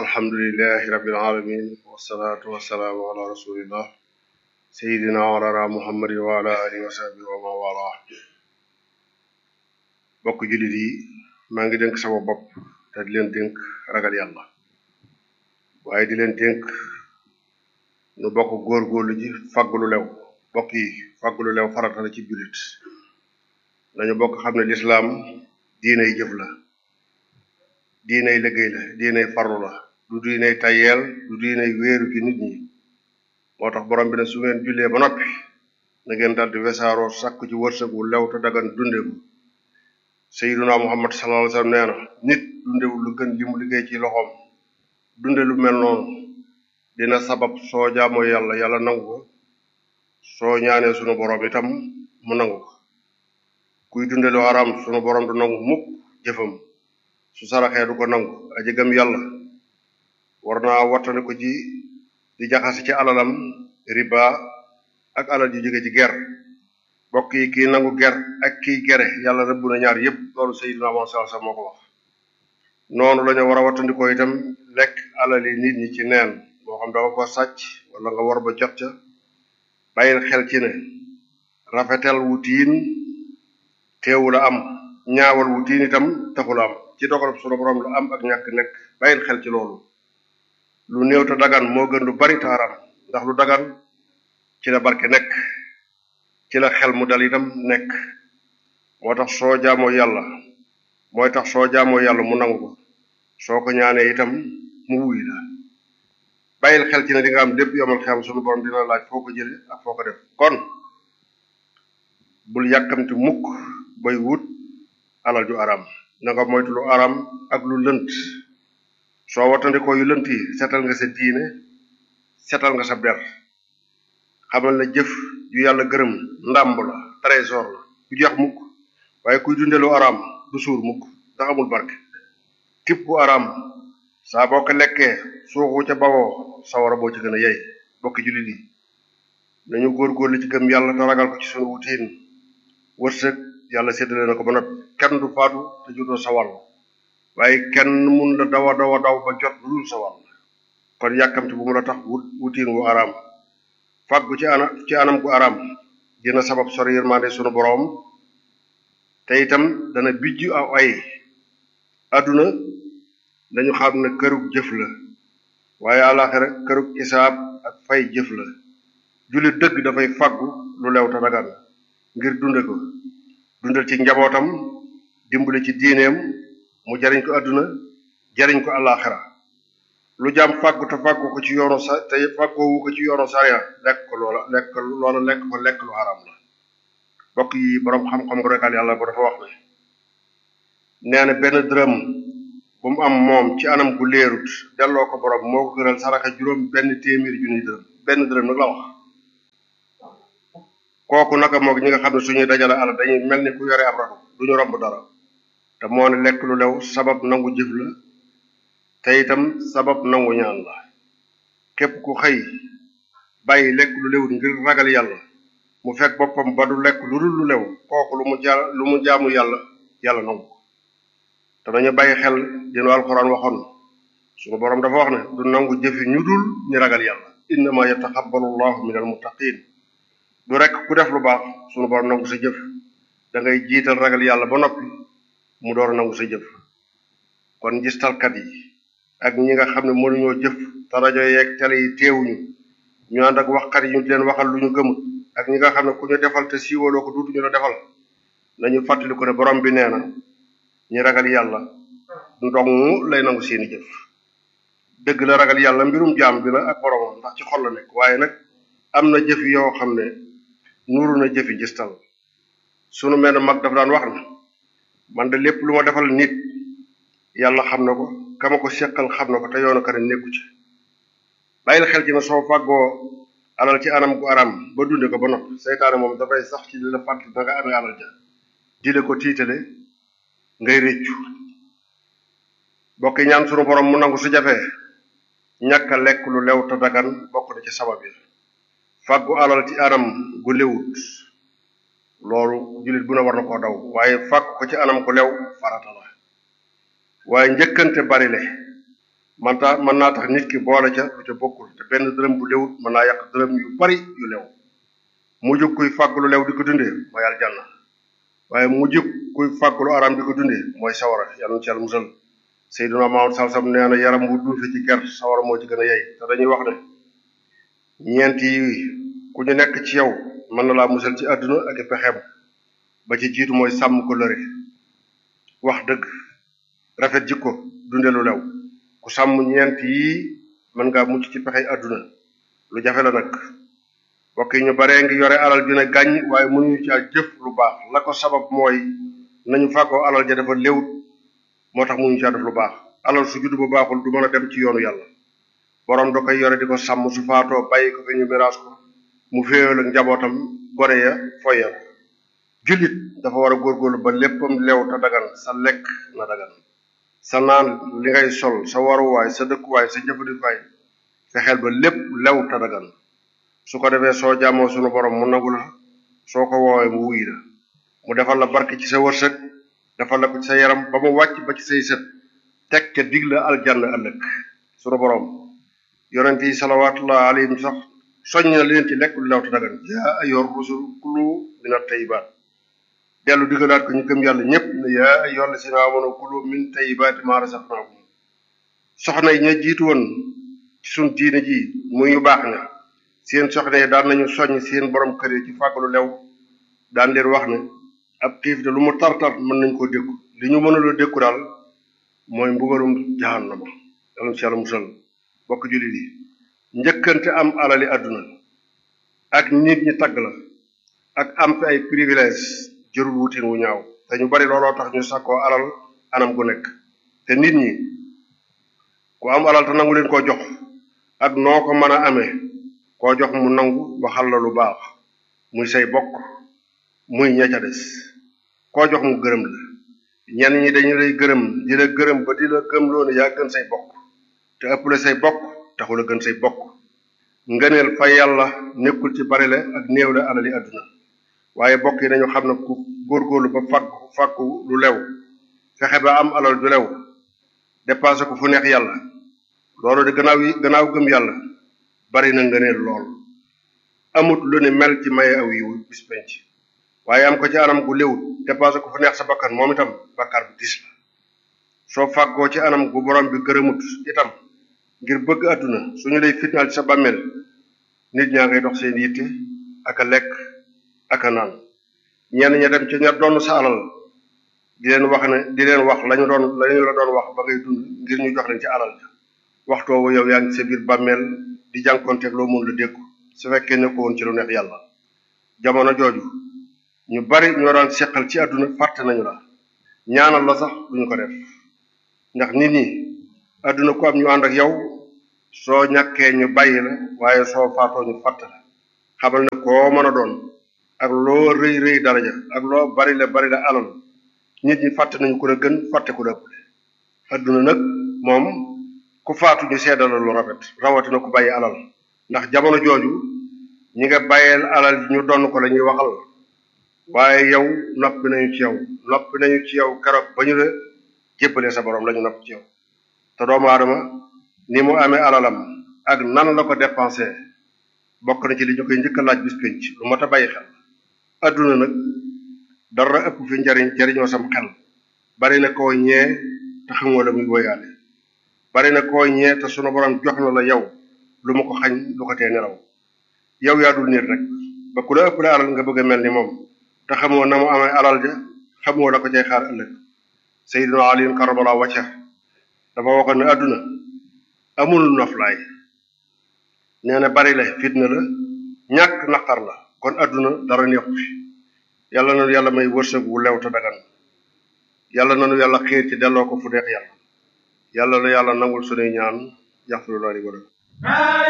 alhamdulilahi rabbil alamin wasalaatu wasalaamu ala rasulillah sayidina walana muhammadin wa ala alihi wa sahbihi wa man wala bokk jullit yi maa ngi dénk sama bopp te di leen dénk ragal yàlla waaye di leen dénk nu bokk góorgóorlu ji fàggulu lew bokk yi fàggulu lew farata la ci jullit nañu bokk xam ne lislaam diinay jëf la diinay liggéey la diinay farlu la du diinay tayeel du diinay wéeru ci nit ñi moo tax borom bi ne su ngeen jullee ba noppi na ngeen daldi wesaaroo sàkku ci wërsëg wu lew te dagan dundewu sayyiduna muhammad sallallahu alayhi wasallam nee na nit dundewul lu gën li mu liggéey ci loxoom dunde lu mel noonu dina sabab soo jaamoo yàlla yàlla nangu ko soo ñaanee sunu borom itam mu nangu ko kuy dunde lu haram sunu borom du nangu mukk jëfam su saraxee du ko nangu aji gëm yàlla war naa wattane ko ci di jaxase ci alalam riba ak alal ji jóge ci ger bokk yi kii nangu ger ak kii gere yàlla rëbb na ñaar yépp loolu sayyidina Muhammad sallallahu alayhi wasallam moo ko wax noonu la ñu war a wattandikoo itam lekk alal yi nit ñi ci neen moo xam danga ko sàcc wala nga war ba jot ca bàyyil xel ci ne rafetal wutiin teewul a am ñaawal wutiin itam taxul a am ci dogalub sunu borom lu am ak ñàkk nekk bàyyil xel ci loolu lu néew te dagan moo gën lu bari taaram ndax lu dagan ci la barke nekk ci la xel mu dal itam nekk moo tax soo jaamoo yàlla mooy tax soo jaamoo yàlla mu nangu ko soo ko ñaanee itam mu wuy la bàyyil xel ci ne di nga am lépp yomal xel sunu borom dina laaj foo ko jële ak foo ko def kon bul yàkkamti mukk bay wut alal ju aram na nga moytu lu aram ak lu lënt soo watandikoo yu lënt yi setal nga sa diine setal nga sa der xamal na jëf ju yàlla gërëm ndàmb la trésor la du jeex mukk waaye kuy dunde lu aram du suur mukk ndax amul barke tib bu aram saa boo ko lekkee suuxu ca bawoo sawara boo ci gën a yey bokki jullit yi nañu góorgóorlu ci gëm yàlla te ragal ko ci sunu wutiin wërsëg yàlla séddale na ko ba noppi kenn du faatu te jotoo sa wàll waaye kenn mun la dawa dawa daw ba jot lu dul sa wàll kon yàkkamti bu mu la tax wut wutiin wu araam fàggu ci ana ci anam gu araam dina sabab sori yërmande sunu boroom te itam dana bijj aw ay àdduna dañu xam ne kërug jëf la waaye àlaxira kërug isaab ak fay jëf la jullit dëgg dafay fàggu lu lew te dagan ngir dunde ko dundal ci njabootam dimbali ci diineem mu jariñ ko àdduna jariñ ko àlaxira lu jaam fàggu te fàggu ko ci yoonu sa te fàggoowu ko ci yoonu sariya lekk ko loola lekk loola lekk ko lekk lu haram la bokk yi boroom xam-xam nga rekal yàlla ba dafa wax ne nee na benn dërëm bu mu am moom ci anam gu leerut delloo ko borom moo ko gënal saraxa juróom benn téeméeri junni dërëm benn dërëm nag la wax kooku naka moog ñi nga xam ne suñuy dajale alal dañuy mel ni ku yore ab ratu duñu romb dara te moo ne lekk lu lew sabab nangu jëf la te itam sabab nangu ñaan la képp ku xëy bàyyi lekk lu lewut ngir ragal yàlla mu fekk boppam ba du lekk lu dul lu lew kooku lu mu ja lu mu jaamu yàlla yàlla nangu ko te nañu bàyyi xel dinu alxuraan waxoon suñu boroom dafa wax ne du nangu jëfi ñu dul ñi ragal yàlla innama yataxabbalu llahu min almuttaqin du rek ku def lu baax suñu boroom nangu sa jëf da ngay jiital ragal yàlla ba noppi mu door a nangu sa jëf kon gistalkat yi ak ñi nga xam ne mënuñoo jëf te rajo yeeg télé yi teewuñu ñu ànd ak waxkat yi ñu leen waxal lu ñu gëmut ak ñi nga xam ne ku ñu defal te siiwaloo ko duutuñu la defal nañu fàttali ko ne borom bi nee na ñi ragal yàlla ndong lay nangu seeni jëf dëgg la ragal yàlla mbirum jaam bi la ak boromam ndax ci xol la nekk waaye nag am na jëf yoo xam ne nuuru na jëfi gistal sunu mel mag dafa daan wax ne man de lépp lu ma defal nit yàlla xam na ko kama ko seqal xam na ko te yoonu ka ne nekku ci bàyyil xel ci na soo fàggoo alal ci anam gu aram ba dunde ko ba noppi seytaane moom dafay sax ci li la fàttali da nga amee alal ja dile ko tiitale ngay réccu bokki ñaan sunu borom mu nangu su jafee ñàkk a lekk lu lew te dagan bokk na ci sabab yi fàggu alal ci anam gu lewut loolu jullit bu ne war na koo daw waaye fàggu ko ci anam gu lew farata la waaye njëkkante bari le man taa mën naa tax nit ki boole ca lu ca bokkul te benn dërëm bu lewut mën naa yàq dërëm yu bari yu lew mu jóg kuy fàgg lu lew di ko dundee mooy aljanna waaye mu jóg kuy fàgg lu araam di ko dundee mooy sawara yàlla na ci yàlla musal Seydina Muhammad sallallahu alayhi wasallam nee na yaram bu duufe ci ger sawara moo ci gën a yey te dañuy wax ne ñeent yi ku ñu nekk ci yow mën na laa musal ci àdduna ak i pexeem ba ci jiitu mooy sàmm ko lëre wax dëgg rafet jikko dunde lu lew ku sàmm ñeent yi mën ngaa mucc ci pexey àdduna lu jafe la nag mbokk yi ñu baree ngi yore alal ju ne gàññ waaye mënuñu caa jëf lu baax la ko sabab mooy nañu fàggoo alal ja dafa léwut moo tax mënuñu caa def lu baax alal su juddu bu baaxul du mën a dem ci yoonu yàlla boroom da koy yore di ko sàmm su faatoo bàyyi ko fi ñu miraas ko mu féewal ak njabootam gone ya foye ko jullit dafa war a góorgóorlu ba léppam lew te dagan sa lekk na dagan sa naan li ngay sol sa waruwaay sa dëkkuwaay sa jëfandikuwaay fexeel ba lépp lew te dagan su ko defee soo jaamoo sunu borom mu nangu la soo ko woowee mu wuy la mu defal la barke ci sa wërsëg defal la ko ci sa yaram ba mu wàcc ba ci say sët teg ca dig la aljanna ëllëg sunu borom yonent yi salawaatullah alayhim sax soññ na leen ci lekk lu lew te dagan yaa ayyuhar rusul kulu mina tayyibaat dellu digalaat ko ñu gëm yàlla ñëpp ne yaa ayyuhal lazina amanu kulu min tayyibaati maa razaqnaakum soxna yi ña jiitu woon ci suñ diine ji muy ñu baax ña seen soxna yi daan nañu soññ seen borom kër yi ci fàggalu lew daan leen wax ne ab xiif de lu mu tar-tar mën nañ koo dékku li ñu mënula dékku daal mooy mbugalum jahannama yàlla ci yàlla musal bokk jullit yi njëkkante am alali àdduna ak nit ñi tagg la ak am fi ay privilège jërul wutin wu ñaaw te ñu bari looloo tax ñu sakkoo alal anam gu nekk te nit ñi ku am alal te nangu leen koo jox ak noo ko mën a amee koo jox mu nangu waxal la lu baax muy say bokk muy ña ca des koo jox mu gërëm la ñenn ñi dañu lay gërëm di la gërëm ba di la gëm loolu yaa gën say bokk te ëpp la say bokk taxul a gën say bokk ngëneel fa yàlla nekkul ci bari la ak néew la alali àdduna waaye bokk yi nañu xam ne ku góorgóorlu ba fàkku fàkku lu lew fexe ba am alal ju lew dépassé ko fu neex yàlla loolu de gannaaw yi gannaaw gëm yàlla bari na ngëneel lool amut lu ne mel ci maye aw yiw bis penc waaye am ko ci anam gu léwut dépassé ko fu neex sa bakkan moom itam bakkaar bu dis la soo fàggoo ci anam gu borom bi gërëmut itam ngir bëgg àdduna suñu lay fitnaal ci sa bàmmeel nit ñaa ngay dox seen yitte ak a lekk ak a naan ñenn ña dem ci ña doon sa alal di leen wax ne di leen wax lañu doon lañu la doon wax ba ngay dund ngir ñu jox leen ci alal ja waxtu woowu yow yaa ngi sa biir bàmmeel di jànkonteeg loo mun la déggu su fekkee ne ko woon ci lu neex yàlla jamono jooju ñu bari ñoo daan seqal ci àdduna fàtte nañu la ñaanal la sax duñu ko def ndax nit ñi àdduna ko am ñu ànd ak yow soo ñàkkee ñu bàyyi la waaye soo faatoo ñu fàtte la xamal ne koo mën a doon ak loo rëy rëy daraja ak loo bari la bari la alal nit ñi fàtte nañu ku la gën fàtte ku la ëppale àdduna nag moom ku faatu ñu seddala lu rafet rawatina ku bàyyi alal ndax jamono jooju ñi nga bàyyeel alal ñu donn ko la ñuy waxal waaye yow noppi nañu ci yow noppi nañu ci yow keroog ba ñu la jébbalee sa borom la ñu nopp ci yow te doomu aadama ni mu amee alalam ak nan la ko dépensé bokk na ci li ñu koy njëkk a laaj bis penc lu mat a bàyyi xel adduna nag dara ëpp fi njariñ jariñoo sam xel bari na koo ñee te xamoo la muy woyaale bari na koo ñee te sunu borom jox na la yow lu ma ko xañ lu ko tee nelaw yow yaa dul nit rek ba ku la ëpp la alal nga bëgg a mel ni moom te xamoo na mu amee alal ja xamoo la ko cay xaar ëllëg Seydina Ali karamallahu wajha dafa waxoon ne adduna amul noflaay nee na bari la fitna la ñàkk naqar la kon adduna dara neexu fi yàlla nanu yàlla may wërsëg wu lew te dagan yàlla nanu yàlla xiir ci delloo ko fu neex yàlla yàlla na yàlla nangul sunuy ñaan yaxfiru lana wa lakum